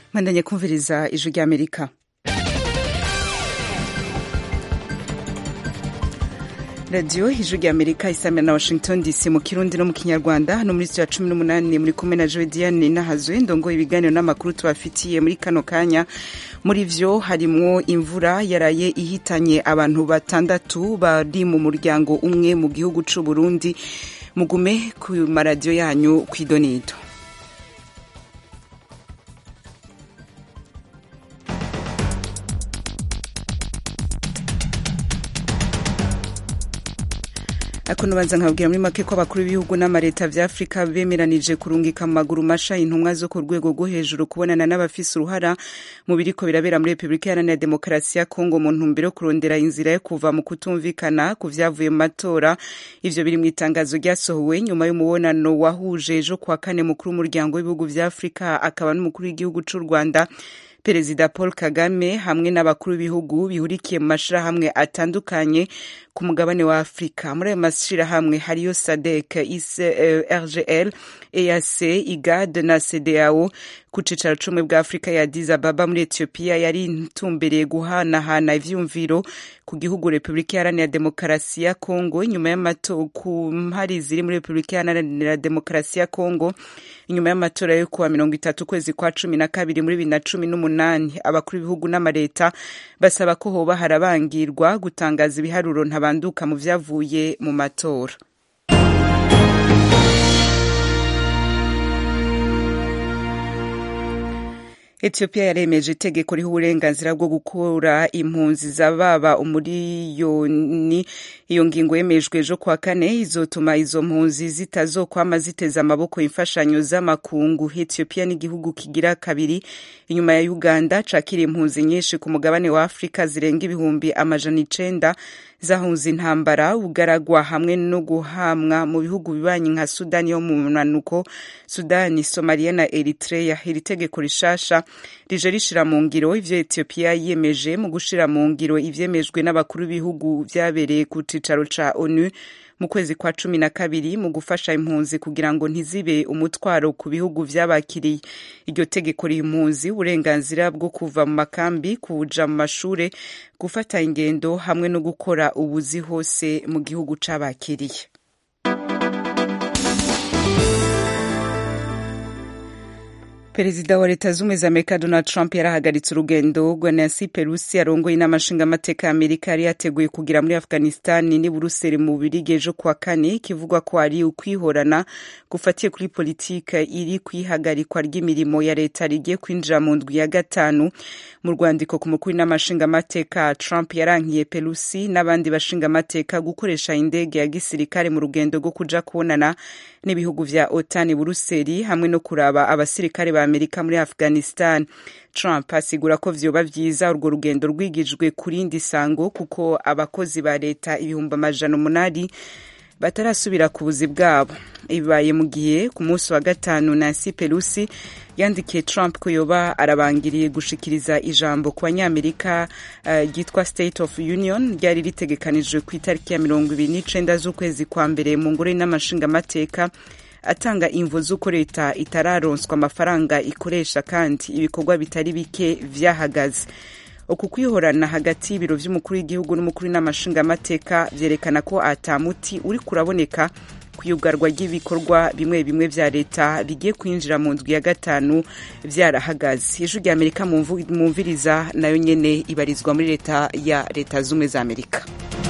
mwandanye kumviriza ijwi ry'amerika radiyo ijwi ry'amerika isamira na washington dc mu kirundi no mu kinyarwanda hano muri sitiyo ya cumi n'umunani muri kumwe na jodiane nahazwe ndongo ibiganiro n'amakuru tubafitiye muri kano kanya muri vyo harimwo imvura yaraye ihitanye abantu batandatu bari mu muryango umwe mu gihugu c'u burundi mugume ku maradiyo yanyu kw'idonido akuno banza nkabwira muri make ko abakuru b'ibihugu n'amareta vya afurika bemeranije kurungika mu maguru masha intumwa zo ku rwego rwo hejuru kubonana n'abafise uruhara mu biriko birabera muri repubulika iharanira demokarasi ya kongo mu ntumbero yo kurondera inzira yo kuva mu kutumvikana ku vyavuye mu matora ivyo biri mu itangazo ryasohowe nyuma y'umubonano wahuje ejo kuwa kane mukuru w'umuryango w'ibihugu vya afurika akaba n'umukuru w'igihugu c'u rwanda perezida paul kagame hamwe n'abakuru b'ibihugu bihurikiye mu mashirahamwe atandukanye ku mugabane wa afurika muri ayo mashirahamwe hariyo sadek rgl eac igad na cdao ku cicaro cumwe bwa afurika ya addis ababa muri ethiopia yari intumbereye guhanahana ivyumviro ku gihugu repubulika iharanira demokarasi ya kongo inyuma y'amatora ku mpari ziri muri repubulika iharanira demokarasi ya kongo inyuma y'amatora yo kuwa mirongo itatu ukwezi kwa cumi na kabiri muri bibiri na cumi n'umunani abakuru b'ibihugu n'amareta basaba ko hoba harabangirwa gutangaza ibiharuro ntabanduka mu vyavuye mu matora ethiopia yaremeje itegeko riha uburenganzira bwo gukura impunzi zababa umuriyoni iyo ngingo yemejwe ejo kwa kane izotuma izo mpunzi zitazokwama ziteza amaboko imfashanyo z'amakungu ethiopia n'igihugu kigira kabiri inyuma ya uganda cakira impunzi nyinshi ku mugabane wa afurika zirenga ibihumbi amajana icenda zahunze intambara ugaragwa hamwe no guhamwa mu bihugu bibanyi nka sudani yo mu munanuko sudani somaliya na eritrea iri tegeko rishasha rije rishira mu ngiro ivyo ethiopia yiyemeje mu gushira mu ngiro ivyemejwe n'abakuru b'ibihugu vyabereye ku cicaro ca onu mu kwezi kwa cumi na kabiri mu gufasha impunzi kugira ngo ntizibe umutwaro ku bihugu vyabakiriye iryo tegeko riha impunzi uburenganzira bwo kuva mu makambi kuja mu mashure gufata ingendo hamwe no gukora ubuzi hose mu gihugu c'abakiriye perezida wa leta z'ubumwe za amerika donald trump yarahagaritse urugendo rwa nancy pelosi arongoye inama nshingamateka ya amerika yari yateguye kugira muri afghanistani n'i buruseli mu bubirigi ejo kuwa kane kivugwa ko ari ukwihorana gufatiye kuri politike iri kwihagarikwa ry'imirimo ya leta rigiye kwinjira mu ndwi ya gatanu mu rwandiko ku mukuru w'inama nshingamateka trump yarankiye pelosi n'abandi bashingamateka gukoresha indege ya gisirikare mu rugendo rwo kuja kubonana n'ibihugu vya otani buruseli hamwe no kuraba abasirikare ba amerika muri afghanistan trump asigura ko vyoba vyiza urwo rugendo rwigijwe ku rindi sango kuko abakozi ba leta ibihumbi amajana umunani batarasubira ku buzi bwabo ibibaye mu gihe ku munsi wa gatanu nancy pelosi yandikiye trump ko yoba arabangiriye gushikiriza ijambo ku banyamerika ryitwa uh, state of union ryari ritegekanijwe ku itariki ya mirongo ibiri n'icenda z'ukwezi kwa mbere mu ngoro y'inamashingamateka atanga imvo z'uko leta itararonswa amafaranga ikoresha kandi ibikorwa bitari bike vyahagaze uku kwihorana hagati y'ibiro vy'umukuru w'igihugu n'umukuru w'inamashingamateka vyerekana ko atamuti uri kuraboneka kuyugarwa ry'ibikorwa bimwe bimwe vya leta bigiye kwinjira mu ndwi ya gatanu vyarahagaze ijwi rya amerika mumviriza nayo nyene ibarizwa muri leta ya leta z'ubumwe za amerika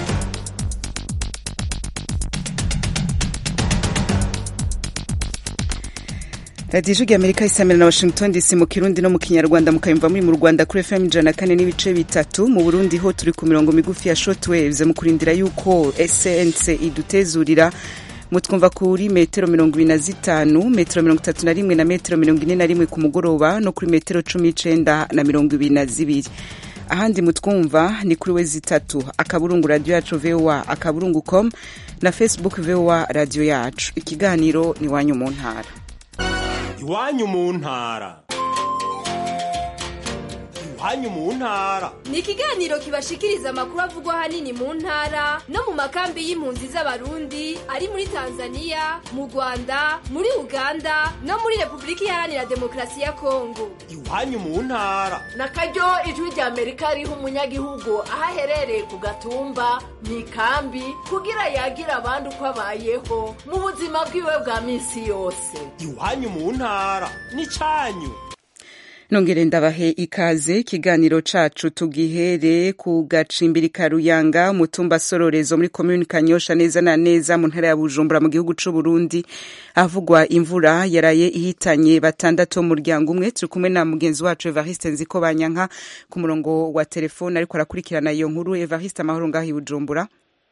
radiyo ijwi amerika isamira na washington dc mu kirundi no mu kinyarwanda mukayumva muri mu rwanda kuri fm ijana kane n'ibice bitatu mu burundi ho turi ku mirongo migufi ya shortwaves mu kurindira yuko snc idutezurira mutwumva kuri metero mirongo ibiri na zitanu metero mirongo itatu na rimwe na metero mirongo ine na rimwe ku mugoroba no kuri metero cumi n'icenda na mirongo ibiri na zibiri ahandi mutwumva ni kuri we zitatu akaburungu radiyo yacu voa akaburungu com na facebook voa radiyo yacu ikiganiro ni wanyu mu ntara iwanyu mu ntara iwanyu mu ntara ni ikiganiro kibashikiriza amakuru avugwa ahanini mu ntara no mu makambi y'impunzi z'abarundi ari muri tanzania mu rwanda muri uganda no muri repubulika iharanira demokarasi ya kongo iwanyu mu ntara na karyo ijwi rya amerika riha umunyagihugu aho aherereye ku gatumba mu ikambi kugira yagira abandi uko abayeho mu buzima bwiwe bwa minsi yose iwanyu mu ntara n'icanyu nongere ndabahe ikaze ikiganiro cacu tugihere ku gacimbiri ka ruyanga umutumba sororezo muri komuni kanyosha neza na neza mu ntara ya bujumbura mu gihugu c'u burundi havugwa imvura yaraye ihitanye batandatu umuryango umwe turi kumwe na mugenzi wacu evariste nziko banyanka ku murongo wa telefone ariko arakurikirana iyo nkuru evariste amahoro ngaho i bujumbura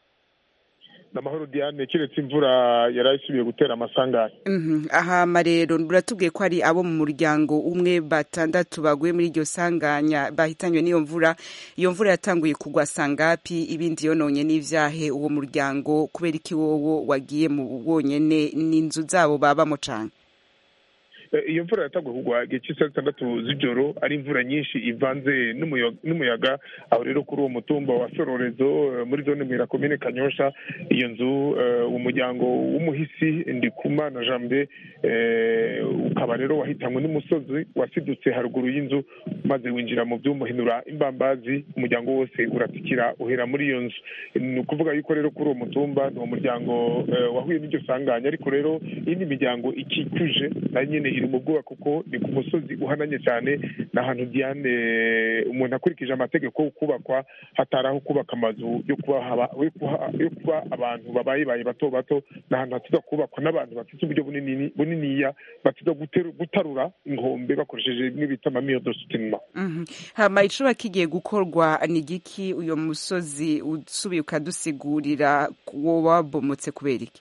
namahoro diane keretse imvura yari isubiye gutera amasanganya ahama rero uratubwiye ko ari abo mu muryango umwe batandatu baguye muri iryo sanganya bahitanywe n'iyo mvura iyo mvura yatanguye kugwa sangapi ibindi yononye n'ivyahe uwo muryango kubera iki wowo wagiye mu wonyene n'inzu zabo babamo cane iyo mvura yatanguye kugwa igihe cy'isaha zitandatu z'ijoro ari imvura nyinshi ivanze n'umuyaga aho rero kuri uwo mutumba wa sororezo muri zone mwira komine kanyosha iyo nzu umuryango w'umuhisi ndikumana jambe ukaba rero wahitanywe n'umusozi wasidutse haruguru y'inzu maze winjira mu by'umuhinura imbambazi umuryango wose uratikira uhera muri iyo nzu ni ukuvuga yuko rero kuri uwo mutumba ni uwo muryango wahuye n'iryo sanganya ariko rero iyindi miryango ikikuje nayo nyine iri mu bwoba kuko ni ku musozi uhananye cyane ni ahantu diane umuntu akurikije amategeko yo kubakwa hatari aho kubaka amazu yo kuba abantu babaye baye bato bato ni ahantu hatuza kubakwa n'abantu bafite uburyo buniniya batuza gutarura inkombe bakoresheje n'ibita amamiyodo sutinima hama icuba kigiye gukorwa ni igiki uyu musozi usubiye ukadusigurira wo wabomotse kubera iki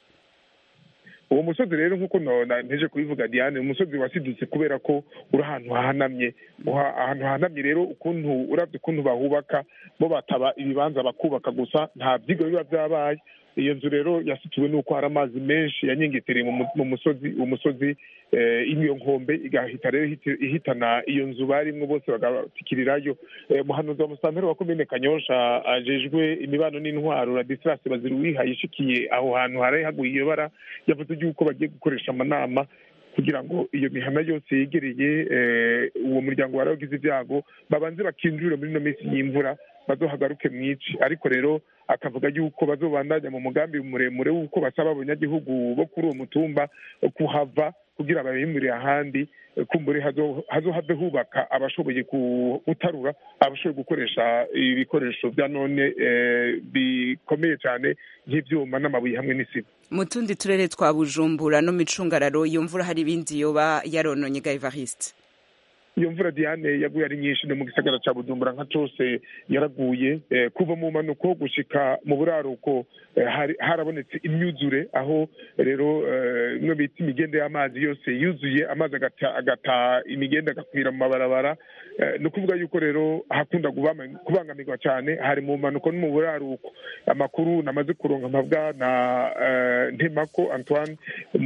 uwo musozi rero nk'uko nteje kubivuga diane umusozi wasidutse kubera ko uri ahantu hahanamye ahantu hahanamye rero ukuntu urabye ukuntu bahubaka bo bataba ibibanza bakubaka gusa nta byigo biba byabaye iyo nzu rero yasituwe n'uko hari amazi menshi yanyengetereye mu musozi umusozi iyo nkombe igahita rero ihitana iyo nzu barimwo bose bagatikirirayo muhanuzi wa musanteri wa komine kanyosha ajejwe imibano n'intwaro radisirasi bazira uwihaye ishikiye aho hantu hari haguye iyo bara yavuze yuko bagiye gukoresha amanama kugira ngo iyo mihana yose yegereye uwo muryango wari wagize ibyago babanze bakinjure muri ino minsi y'imvura bazohagaruke mwici ariko rero akavuga yuko bazobandanya mu mugambi muremure w'uko basaba abanyagihugu bo kuri uwo mutumba kuhava kugira babimurire ahandi kumbure hazohave hubaka abashoboye gutarura abashoboye gukoresha ibikoresho bya none bikomeye cyane nk'ibyuma n'amabuye hamwe n'isima mu tundi turere twa bujumbura no micungararo iyo mvura hari ibindi yoba yarononye ga evariste iyo mvura diane yaguye ari nyinshi no mu gisagara cya bujumbura nka cose yaraguye kuva mu mpanuko gushika mu buraruko harabonetse imyuzure aho rero imwe bita imigende y'amazi yose yuzuye amazi agata imigende agakwira mu mabarabara ni ukuvuga yuko rero hakunda kubangamirwa cyane hari mu mpanuko no mu buraruko amakuru namaze kuronka mpabwa na ntemako antoine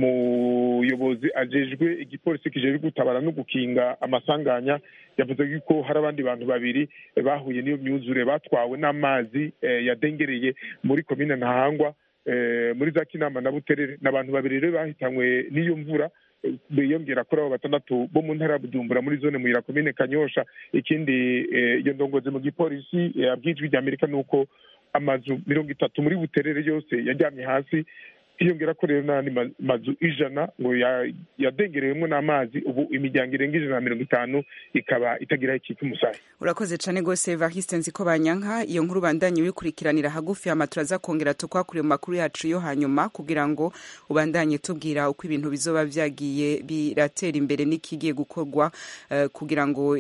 umuyobozi ajejwe igipolisi kijejwe gutabara no gukinga amasanganya yavuze yuko hari abandi bantu babiri bahuye n'iyo myuzure batwawe n'amazi yadengereye muri komine ntahangwa muri za kinama na buterere ni abantu babiri rero bahitanywe n'iyo mvura biyongera kuri abo batandatu bo mu ntara ya bujumbura muri zone muyira komine kanyosha ikindi iyo ndongozi mu gipolisi yabwijwe rya amerika ni uko amazu mirongo itatu muri buterere yose yajyamye hasi hiyongera ko rero n'andi mazu ijana ngo yadengerewemo n'amazi ubu imiryango irenga ijana na mirongo itanu ikaba itagira ikika umusayi urakoze cyane rwose evariste nzi ko banyanka iyo nkuru bandanye wikurikiranira hagufi hama turaza kongera tukwakure mu makuru yacu yo hanyuma kugira ngo ubandanye tubwira uko ibintu bizoba byagiye biratera imbere n'ikigiye gukorwa uh, kugira ngo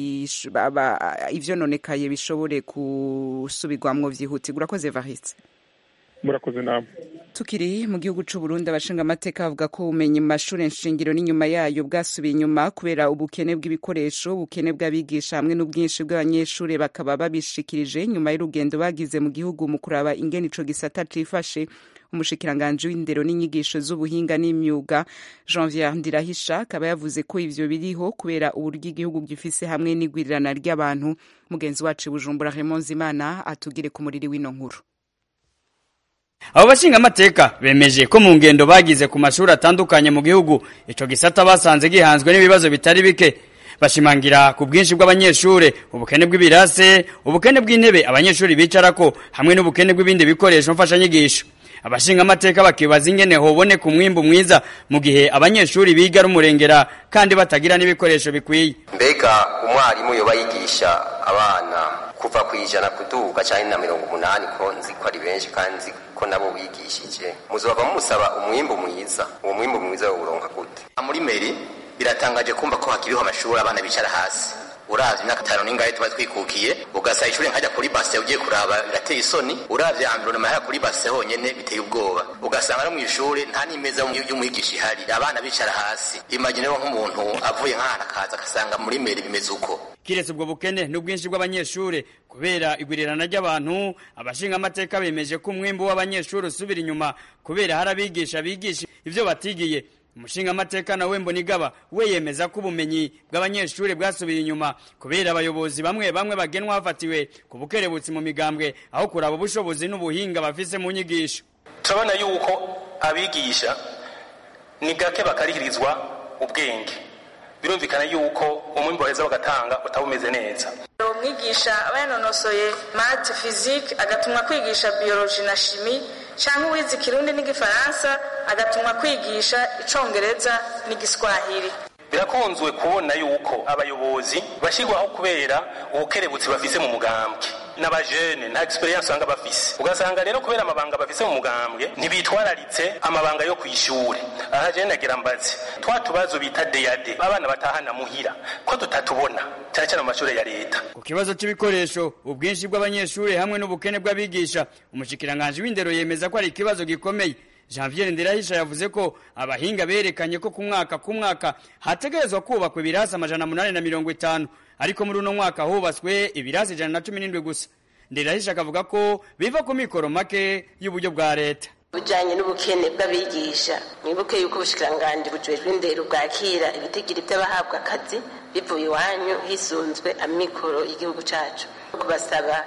ivyononekaye bishobore gusubirwamwo vyihutirwa urakoze evariste murakoze namwe tukiri mu gihugu c'u Burundi abashinga amateka bavuga ko ubumenyi mu mashuri nshingiro n'inyuma yayo bwasubiye inyuma kubera ubukene bw'ibikoresho ubukene bw'abigisha hamwe n'ubwinshi bw'abanyeshuri bakaba babishikirije nyuma y'urugendo bagize mu gihugu mu kuraba ingene ico gisata cifashe umushikiranganji w'indero n'inyigisho z'ubuhinga n'imyuga janvier ndirahisha akaba yavuze ko ivyo biriho kubera uburyo igihugu gifise hamwe n'igwirirana ry'abantu mugenzi wacu bujumbura Raymond Zimana atugire ku muriri w'ino nkuru abo bashingamateka bemeje ko mu ngendo bagize ku mashuri atandukanye mu gihugu ico gisata basanze gihanzwe n'ibibazo bitari bike bashimangira ku bwinshi bw'abanyeshure ubukene bw'ibirase ubukene bw'intebe abanyeshuri bicarako hamwe n'ubukene bw'ibindi bikoresho mfashanyigisho abashingamateka bakibaza ingene hoboneka umwimbu mwiza mu gihe abanyeshuri biga ari umurengera kandi batagira n'ibikoresho bikwiye mbega umwarimu yoba yigisha abana kuva ku ijana kuduga cyane na mirongo umunani ko nzi ko ari benshi kandi nzi ko nabo bigishije muzoba musaba umwimbu mwiza uwo mwimbu mwiza wawuronka gute muri meri biratangaje kumva ko hakiriho amashuri abana bicara hasi uravye imyaka itanu n'ingahe tuba twikukiye ugasaba ishuri nkajya kuri base ugiye kuraba birateye isoni uravye environnement ya kuri base honyene biteye ubwoba ugasanga no mw'ishuri nta n'imeza y'umwigisha ihari abana bicara hasi imagine nk'umuntu avuye nk'ahantu akaza agasanga muri meri bimeze uko kiretse ubwo bukene n'ubwinshi bw'abanyeshure kubera igwirirana ry'abantu abashingamateka bemeje ko umwimbu w'abanyeshuri usubira inyuma kubera hari abigisha bigisha ivyo batigiye umushingamateka nawe mbonigaba we yemeza ko ubumenyi bw'abanyeshuri bwasubiye inyuma kubera abayobozi bamwe bamwe bagenwa hafatiwe ku bukerebutsi mu migambwe aho kuraba ubushobozi n'ubuhinga bafise mu nyigisho turabona yuko abigisha ni gake bakarihirizwa ubwenge birumvikana yuko umwimbu baheza bagatanga utaba umeze neza umwigisha aba yanonosoye mate fizike agatumwa kwigisha biyoloji na shimi cyangwa uwize ikirundi n'igifaransa agatumwa kwigisha icongereza n'igiswahili birakunzwe kubona yuko abayobozi bashyirwaho kubera ubukerebutsi bafise mu mugambwe n'abajene nta experience usanga bafise ugasanga rero kubera amabanga bafise mu mugambwe ntibitwararitse amabanga yo kw'ishure aha jene nagira mbazi twa tubazo bita deyade abana batahana muhira ko tutatubona cyane cyane mu mashuri ya leta ku kibazo c'ibikoresho ubwinshi bw'abanyeshuri hamwe n'ubukene bw'abigisha umushikiranganji w'indero yemeza ko ari ikibazo gikomeye Janvier Ndirahisha yavuze ko abahinga berekanye ko ku mwaka ku mwaka hategerezwa kubakwa ibirasi amajana munani na mirongo itanu ariko muri uno mwaka hubatswe ibirasi ijana na cumi n'indwi gusa Ndirahisha akavuga ko biva ku mikoro make y'uburyo bwa leta bujanye n'ubukene bw'abigisha mwibuke yuko ubushikiranganji bujejwe indero bwakira ibitigiri by'abahabwa akazi bivuye iwanyu hisunzwe amikoro y'igihugu cacu kubasaba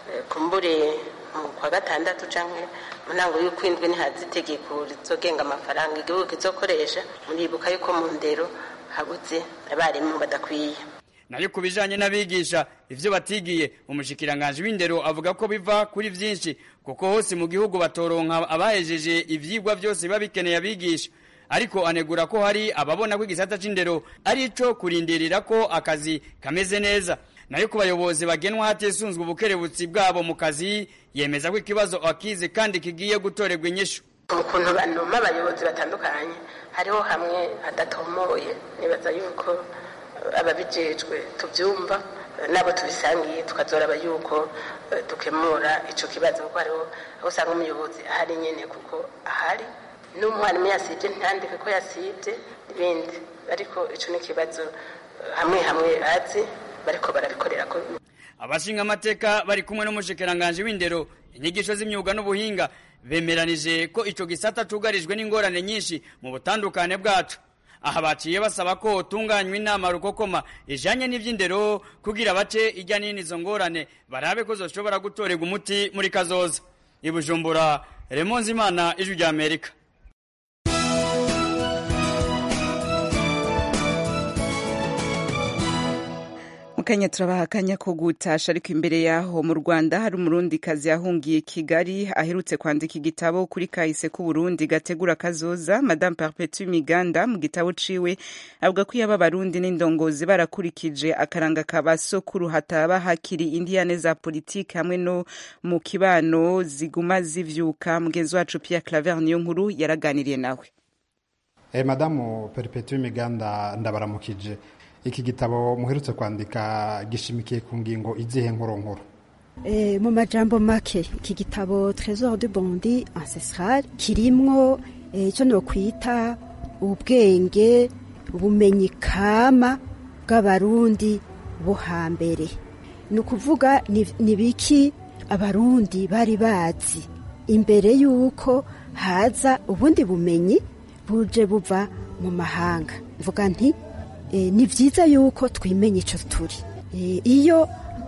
kumbure mu kwa gatandatu canke mu ntango y'ukwindwi nihaza itegeko rizogenga amafaranga igihugu kizokoresha muribuka yuko mu ndero habuze abarimu badakwiye nayo ku bijanye n'abigisha ivyo batigiye umushikiranganji w'indero avuga ko biva kuri vyinshi kuko hose mu gihugu batoronka abahejeje ivyigwa vyose biba bikeneye abigisha ariko anegura ko hari ababona ko igisata c'indero ari ico kurindirira ko akazi kameze neza nayo ku bayobozi bagenwa hatisunzwe ubukerebutsi bwabo mu kazi yemeza ko ikibazo akize kandi kigiye gutorerwa inyishu ukuntu banuma abayobozi batandukanye hariho hamwe hadatomoye nibaza yuko ababijejwe tubyumva nabo tubisangiye tukazoraba yuko dukemura ico kibazo kuko hariho aho usanga umuyobozi ahari nyene kuko ahari n'umwarimu yasibye ntandike ko yasibye ibindi ariko ico ni ikibazo hamwe hamwe azi bariko barabikorera ko abashinga amateka bari kumwe n'umushikiranganji w'indero inyigisho z'imyuga n'ubuhinga bemeranije ko ico gisata cugarijwe n'ingorane nyinshi mu butandukane bwacu aha baciye basaba ko utunganywa inama rukokoma ijanye n'ivy'indero kugira bace ijya nini izo ngorane barabe ko zoshobora gutorerwa umuti muri kazoza ibujumbura remonzi imana ijwi rya amerika mukanya turabaha akanya ko gutasha ariko imbere yaho mu rwanda hari umurundi kazi yahungiye kigali aherutse kwandika igitabo kuri kahise k'uburundi gategura kazoza madame perpetue miganda mu gitabo ciwe avuga ko iyo abarundi n'indongozi barakurikije akaranga ka basokuru hataba hakiri indiyane za politiki hamwe no mu kibano ziguma zivyuka mugenzi wacu pierre claver niyo nkuru yaraganiriye nawe eh, madamu perpetue miganda ndabaramukije iki gitabo muherutse kwandika gishimikiye ku ngingo izihe nkuru e, mu majambo make iki gitabo trésor de bondi ancestral kirimwo icyo e, nokwita ubwenge ubumenyi kama bw'abarundi bo hambere ni ukuvuga ni biki abarundi bari bazi imbere y'uko haza ubundi bumenyi buje buva mu mahanga mvuga nti eh, ni byiza yuko twimenya icyo turi Eh, iyo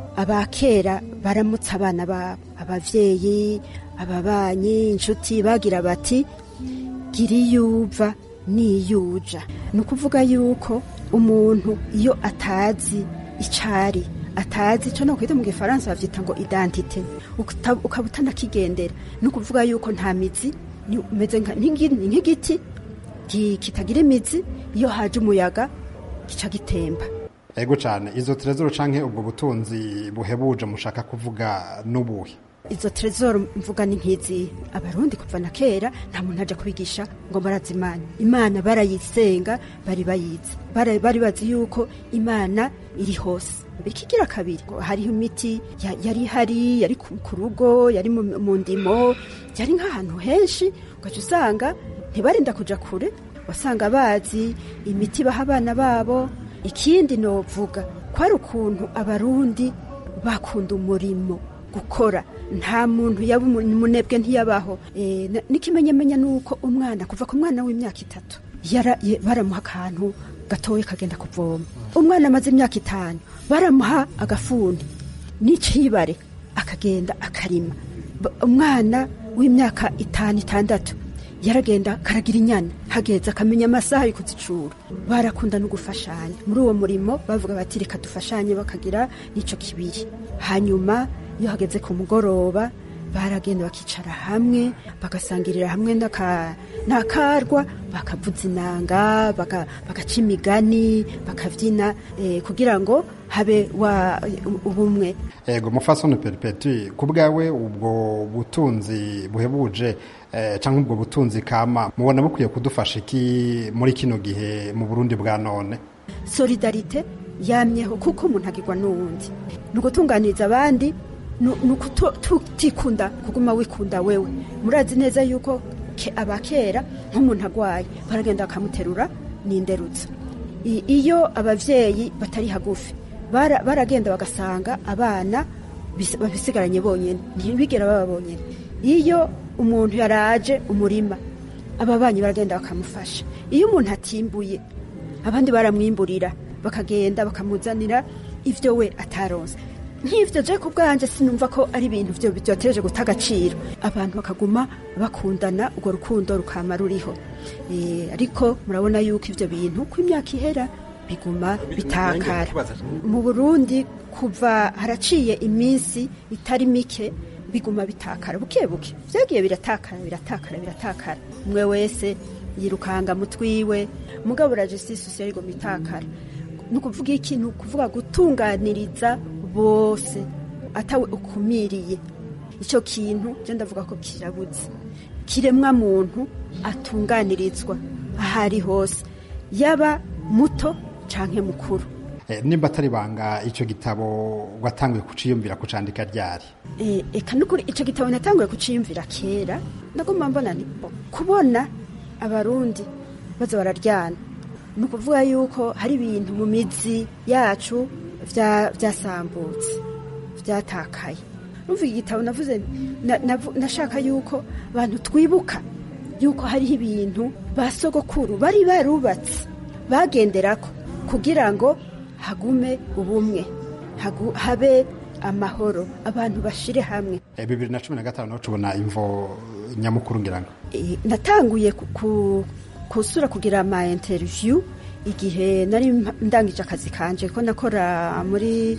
abakera baramutse abana babo abavyeyi ababanyi inshuti bagira bati gira iyuva n'iyuja ni ukuvuga yuko umuntu iyo atazi icari atazi icyo nakwita mu gifaransa bavyita ngo identite Ukata- ukaba utanakigendera ni ukuvuga yuko nta mizi ni- umeze nka- nk'igi- nk'igiti ki- kitagira imizi iyo haje umuyaga gica gitemba ego cyane izo trezoro canke ubwo butunzi buhebuje mushaka kuvuga n'ubuhe izo trezoro mvuga ni nk'izi abarundi kuva na kera nta muntu aja kubigisha ngo barazi imana imana barayisenga bari bayizi Bara- bari bazi yuko imana iri hose ikigira kabiri ngo hariho imiti ya- yari hari yari ku ku rugo yari mu mu ndimo yari nk'ahantu henshi ugaca usanga ntibarinda kuja kure wasanga bazi imiti baha abana babo ikindi novuga kwari ukuntu abarundi bakunda umurimo gukora nta muntu yaba umu- umunebwe ntiyabaho Eh, na- n'ikimenyamenya ni uko umwana kuva ku mwana w'imyaka itatu yara- ye- baramuha akantu gatoya kagenda kuvoma umwana amaze imyaka itanu baramuha agafuni n'icibare akagenda akarima Ba- umwana w'imyaka itanu itandatu yaragenda karagira inyana hageze akamenya amasaha yo kuzicura barakunda no gufashanya muri uwo murimo bavuga bati reka dufashanye bakagira n'ico kibiri hanyuma iyo hageze ku mugoroba baragenda bakicara hamwe bagasangirira hamwe n'aka- n'akarwa bakavuza inanga baka- bagaca imigani bakabyina eh, kugira ngo habe wa ubumwe ego mufasone peripeti ku bwawe ubwo butunzi buhebuje eh, cyangwa ubwo butunzi kama mubona bukwiye kudufasha iki muri kino gihe mu burundi bwa none solidarite yamyeho kuko umuntu agirwa n'uwundi ni ugutunganiriza abandi ni- ni ukutikunda kuguma wikunda wewe murazi neza yuko ke- abakera nk'umuntu agwaye baragenda bakamuterura n'inderutso I- iyo abavyeyi batari hagufi bara- baragenda bagasanga abana bis- babisigaranye bonyene ntibigera baba bonyene iyo umuntu yaraje umurima ababanyi baragenda bakamufasha iyo umuntu atimbuye abandi baramwimburira bakagenda bakamuzanira ivyo we ataronse nk'ivyo je ku bwanje sinumva ko ari ibintu vyo vyotereje guta agaciro abantu bakaguma bakundana urwo rukundo rukama ruriho Eh, ariko murabona yuko ivyo bintu ko imyaka ihera biguma bitakara mu burundi kuva haraciye iminsi itari mike biguma bitakara buke buke vyagiye biratakara biratakara biratakara umwe wese yirukanga mutwiwe mugabo la justice sociale igoma itakara ni ukuvuga iki ni ukuvuga gutunganiriza bose atawe ukumiriye icyo kintu je ndavuga ko kirabuze kiremwa muntu atunganirizwa aho ari hose yaba muto canke mukuru Eh, nimba atari banga icyo gitabo watanguye kuciyumvira kucandika ryari Eh, eka nukuri ico gitabo natanguye kuciyumvira kera ndagomba mbona ni bo kubona abarundi baza bararyana ni ukuvuga yuko hari ibintu mu mizi yacu vya- vyasambutse vyatakaye numva iki gitabo navuze na- navu- nashaka yuko abantu twibuka yuko hariho ibintu ba sogokuru bari barubatse bagenderako kugira ngo hagume ubumwe hagu- habe amahoro abantu bashire hamwe Eh, bibiri na cumi na gatanu naho tubona imvo nyamukuru ngira ngo Eh, natanguye ku- ku- kusura kugira ama interview igihe nari mpa- ndangije akazi kanje ko nakora muri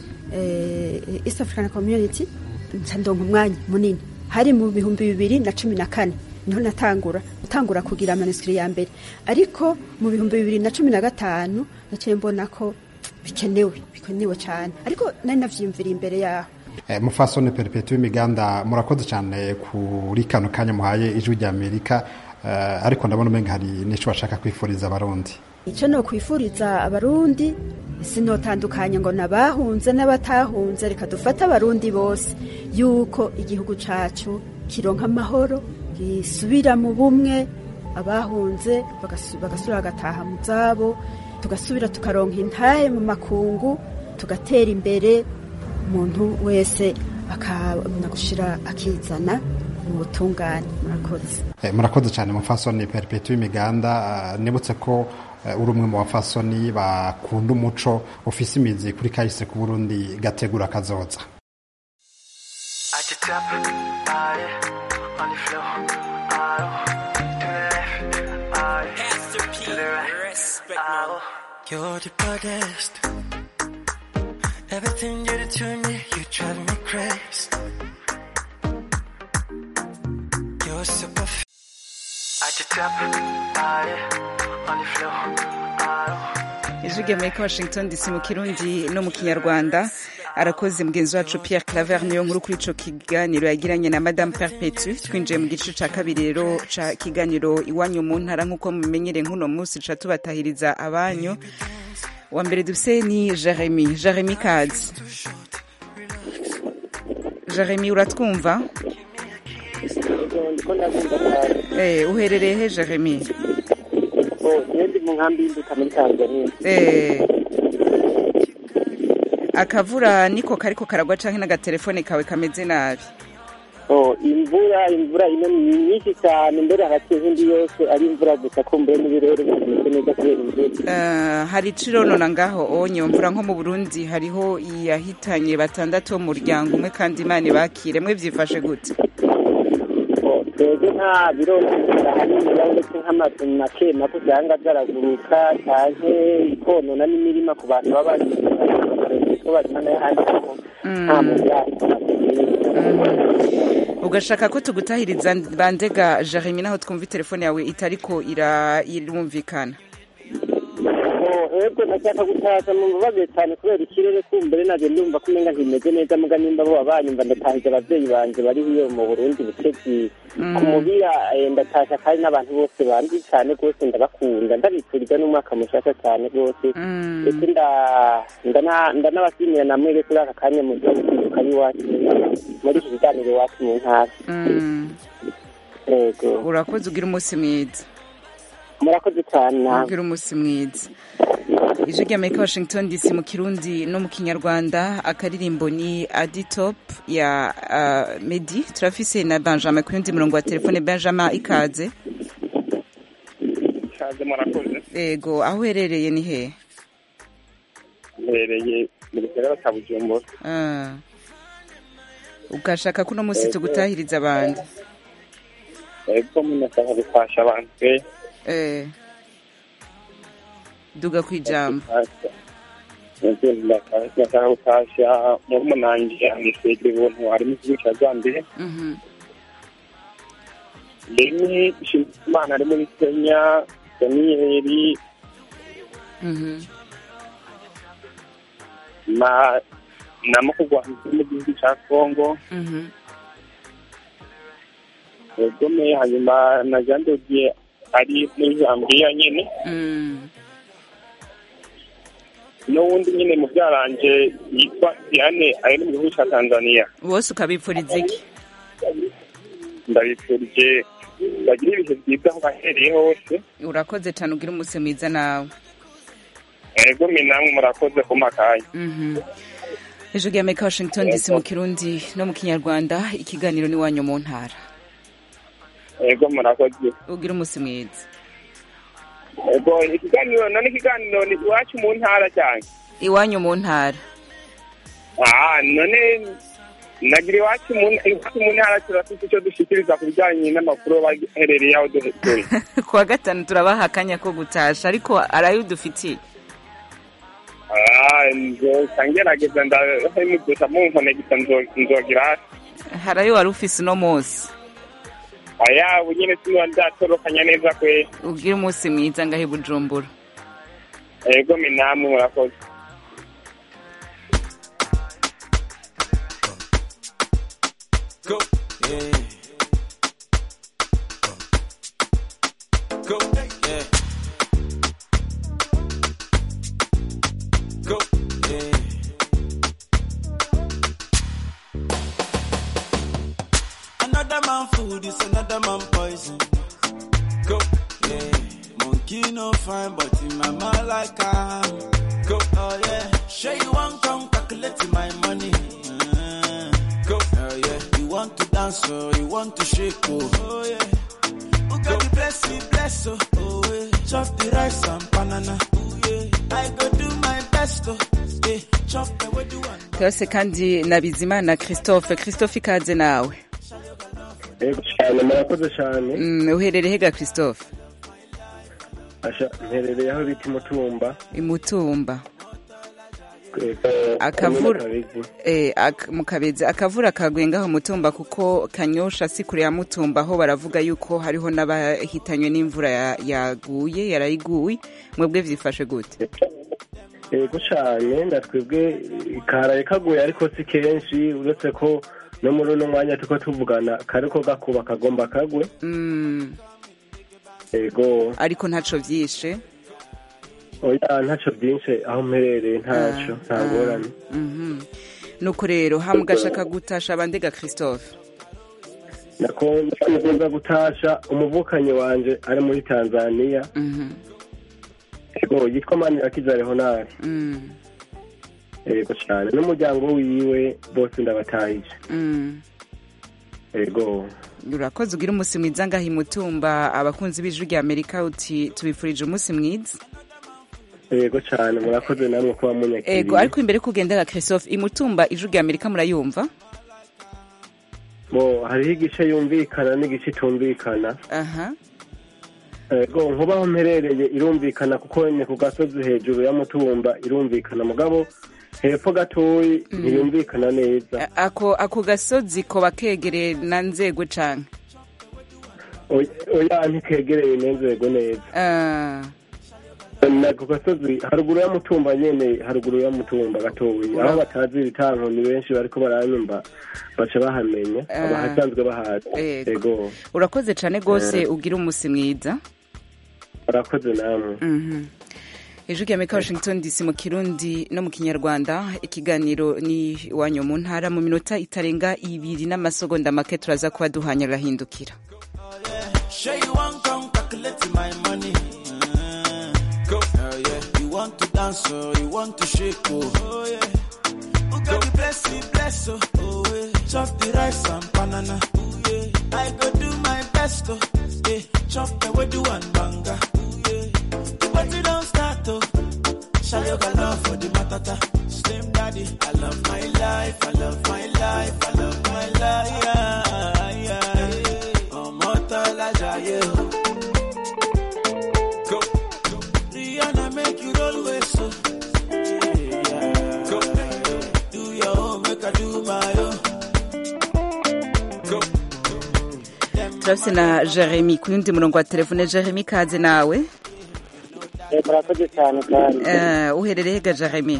eh, East African Community nca ndonka umwanya munini hari mu bihumbi bibiri na cumi na kane niho natangura gutangura kugira amanisitiri ya mbere ariko mu bihumbi bibiri na cumi na gatanu naciye mbona ko bikenewe bikenewe cyane ariko nari navyiyumvira imbere yaho Eh, mufasone peripeti w'imiganda murakoze cyane kuri kano kanya muhaye ijwi rya amerika eh, ariko ndabona umenga hari n'icyo bashaka kwifuriza abarundi icyo ni ukwifuriza abarundi sinotandukanye ngo n'abahunze n'abatahunze reka dufate abarundi bose yuko igihugu cyacu kironka amahoro gisubira mu bumwe abahunze bagasu- bagasubira bagataha mu zabo tugasubira tukaronka intahe mu makungu tugatera imbere umuntu wese akabona gushira akizana mu butungane murakoze Eh, murakoze cyane mufasoni perpetu imiganda ah, nibutse ko eh, uri umwe mu bafasoni bakunda umuco ufise imizi kuri kahise ku burundi gategura kazoza At the top, ah, yeah, on the floor, ah, to the left, ah, yeah, to the right, ah, You're the baddest. Everything you do to me, you drive me crazy. You're so perfect. At the top, ah, yeah, on the floor, ah, ijwi ry'amerika washington dc mu kirundi no mu kinyarwanda arakoze mugenzi wacu pierre claver niyo nkuru kuri ico kiganiro yagiranye na madame perpetu twinjiye mu gice ca kabiri rero ca kiganiro iwanyu mu ntara nk'uko mumenyere nk'uno munsi ca tubatahiriza abanyu wa mbere dufise ni jeremy jeremy kazi jeremy uratwumva eh, uherereye he jeremy ndi mu nkambi y'imbuto muri tanzania Eh, akavura niko kariko karagwa canke n'agatelefone kawe kameze nabi Oh, imvura imvura ino ni nyinshi cyane mbere hagati y'indi yose ari imvura gusa ko mbere n'ibirere bimeze neza kubera imvura Eh, hari icironona ngaho onye mvura nko mu burundi hariho yahitanye batandatu bo mu muryango umwe kandi imana ibakire mwe vyifashe gute twebwe nta birondera hanini uretse nk'amazu make make usanga byaraguruka cyane ikonona n'imirima ku bantu baba bari ko barima n'ahandi ho nta muryango ugashaka ko tugutahiriza bandega jeremy naho twumva telefone yawe itariko ira- irumvikana ego ndashaka gutaza mu mbabaze cyane kubera ikirere kumbere nabyo ndumva ko umenga ntimeze neza muga nimba bo banyumva ndatahije abavyeyi banje bari hiyo mu burundi bucezi Mm. ku mubira eh, ndatasha kandi n'abantu bose bandi cyane rwose ndabakunda ndabifuriza n'umwaka mushasha cyane rwose ndetse nda- ndana- ndanabashimira namwe rero kuri aka kanya mu gihugu kwiruka iwacu muri iki kiganiro iwacu mu ntara Mm. ego urakoze ugira umunsi mwiza murakoze cyane namwe ugira umunsi mwiza ijwi ry'amerika washington dc mu kirundi no mu kinyarwanda akaririmbo ni aditop ya uh, medi turafise na benjamin ku yundi murongo wa telefone benjamin ikaze kaze murakoze ego aho uherereye ni he mbereye mu gisagara cya bujumbura Ah. ugashaka ko uno munsi Ego. tugutahiriza abandi ego munashaka gufasha abantu pe Eh. duga ku ijambo Ego, ndashaka ndashaka gufasha murumunanje anisegera ubuntu ari mu gihugu cya zambia Mhm. rimwe imana ari muri kenya daniyeli Mhm. na na mukugwanza mu gihugu cya kongo Mhm. egome hanyuma na jean dodier ari muri zambia nyine Mm. n'uwundi nyine mu byaranje yitwa diane ari mu gihugu cya tanzania bose ukabipfuriza iki ndabifurije bagire ibihe byiza aho bahereye hose urakoze cyane ugira umunsi mwiza nawe ego mwe namwe murakoze ku makanya Mhm. ijwi ry'amerika washington dc mu kirundi no mu kinyarwanda ikiganiro n'iwanyu mu ntara ego murakoze ugira umunsi mwiza ego ikiganiro none ikiganiro ni iwacu mu ntara cyane iwanyu mu ntara ah none nagira iwacu mu iwacu mu ntara turafite icyo dushikiriza ku bijyanye n'amakuru baherereye aho dutuye kuwa gatanu turabaha akanya ko gutasha ariko arayo udufitiye ah nzoca ngerageza ndahemudusha mu nkonegisa nzogira hasi harayo wari ufise uno munsi aya ubu nyine sinuba ndatorokanya neza kwe ugira umunsi mwiza ngahe bujumbura ego mwe namwe murakoze Go. Yeah. Go. Yeah. Go. Yeah. Another man food is another man poison. Go. Yeah. Monkey no fine, but in my mind like I am. Go. Oh yeah. Sure you want come calculate my money. Uh, Go. Oh yeah. You want to dance dance, oh, you want to shake, oh, oh yeah. Oh God, you bless me, bless, oh, oh yeah. Chop the rice and banana, oh yeah. I go do my best, oh, yeah. Chop the way do one. twese kandi na bizimana christophe christophe ikaze nawe yego cyane murakoze cyane Mm, uherereye hega christophe asha mperereye aho bita imutumba imutumba eh, akavura komine Kabezi. eh, ak, mu kabezi akavura kaguye ngaho mutumba kuko kanyosha si kure ya mutumba aho baravuga yuko hariho n'abahitanywe n'imvura ya- yaguye yarayiguye mwebwe vyifashe gute yego cyane ndatwebwe karaye kaguye ariko si kenshi uretse ko no muri uno mwanya turiko tuvugana kariko gakuba kagomba kagwe mm, yego ariko ntaco vyishe oya ntaco byinshi aho mperereye ntaco nta ngorane Mhm. nuko rero hamugashaka gutasha bandega christophe nakunda gutasha umuvukanyi wanje ari muri tanzania Mhm. yego yitwa manirakiza leonari Mm, yego cyane n'umuryango wiwe bose ndabatahije mm. yego urakoze ugira umunsi mwiza ngaho imutumba abakunzi b'ijwi rya amerika uti tubifurije umunsi mwiza yego cyane murakoze namwe kuba munyakiriye ego ariko imbere yo kugendera christophe imutumba ijwi rya amerika murayumva bo hariho igice yumvikana n'igice itumvikana aha ego nkuba aho mperereye irumvikana kuko ni ku gasozi hejuru ya mutumba irumvikana mugabo hepfo gatoyi ntiyumvikana neza ako ako gasozi koba kegereye na nzego canke Oya- oya ntikegereye n'inzego neza Ah, na ku gasozi haruguru ya mutumba nyene haruguru ya mutumba gatoyi aho batazi ibitanko ni benshi bariko baranyumva baca bahamenya Ah. abahasanzwe bahazi Ego. ego urakoze cane gose Eh. ugira umunsi mwiza barakoze namwe Mhm. ijwi rya amerika washington dc mu kirundi no mu kinyarwanda ikiganiro ni iwanyu mu ntara mu minota itarenga ibiri n'amasegonda make turaza kuba duhanya rurahindukira Sure you want come calculate my money. Uh, Go. Oh, yeah. You want to dance, oh, you want to shake, oh, oh yeah. Oh God, you bless me, bless, oh, oh yeah. Chop the rice and banana, oh yeah. I go do my best, oh, yeah. Chop the way do one banga, oh yeah. The party don't start, oh. Shall you got love for the matata? Slim daddy, I love my life, I love my life, I love my life, yeah, yeah. ọmọ tọ́lá jayé o. Go. Rihanna make you roll with so. Go. Do your own, make I do my own. Go. turafise na jeremy ku yundi murongo wa telefone jeremy kaze nawe murakoze cyane kandi Eh, uherereye hega jeremy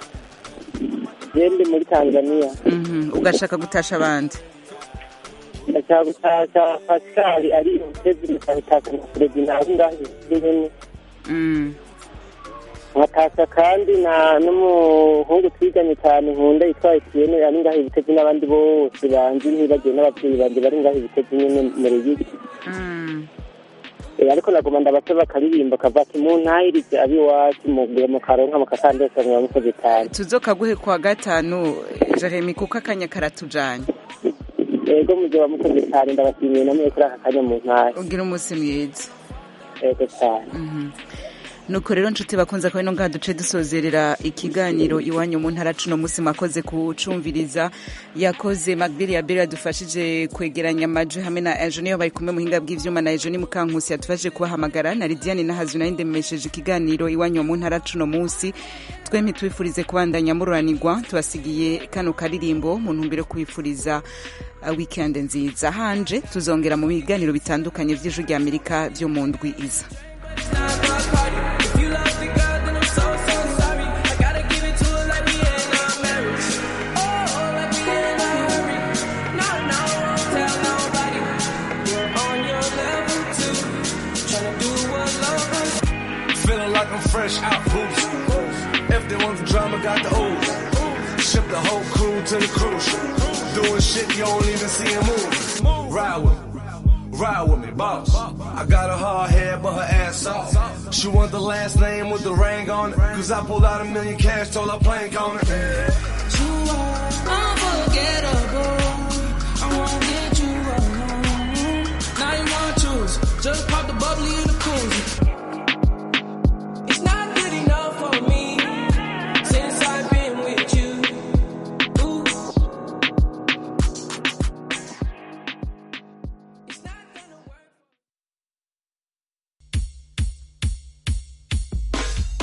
je ndi muri tanzania Mhm. ugashaka gutasha abandi ndashaka gutasha pascal ari umutezi nkabitaka na fredi nawe ngaho nyene Mm. nkatasha kandi na n'umuhungu twiganye cyane nkunda yitwa etienne ari ngaho ibitezi n'abandi bose banzi ntibagiwe n'ababyeyi banje bari ngaho ibitezi nyene mu ruyigi Mm. Eh, ariko nagoma ndabasaba akaririmbo kavuga ati muntahirize ab'iwacu mugure mukaronka mukakandesa muba mukoze cyane tuzokaguhe kwa gatanu jeremy kuko akanya karatujanye ego muzoba mukoze cyane ndabashimiye namwe kuri aka kanya mu ntara ugira umunsi mwiza ego cyane Mhm. nuko rero nshuti bakunze ko ino ngaha duce dusozerera ikiganiro iwanyu mu ntara cuno munsi mwakoze kucumviriza yakoze magbiri ya beri yadufashije kwegeranya amajwi hamwe na ejo niyo bari kumwe muhinga bw'ivyuma na ejo ni mukankusi yadufashije kubahamagara na lidiane nahazu nayo ndemesheje ikiganiro iwanyu mu ntara cuno munsi twempi twifurize kubandanya mururanirwa tubasigiye kano karirimbo mu ntumbero yo kubifuriza uh, weekend nziza hanje tuzongera mu biganiro bitandukanye vy'ijwi rya amerika vyo mu ndwi iza If you love the girl, then I'm so, so sorry. I gotta give it to her like we ain't not married. Oh, like we ain't not hurry. No, no, won't tell nobody. You're on your level too. Tryna do what love Feeling like I'm fresh out boost. If they want the drama, got the ooze. Ship the whole crew to the cruise. Doing shit you don't even see him move. Ride with me. Ride with me, boss. I got a hard head, but her ass off. She want the last name with the ring on it. Cause I pulled out a million cash, told her plank on it. You are unforgettable.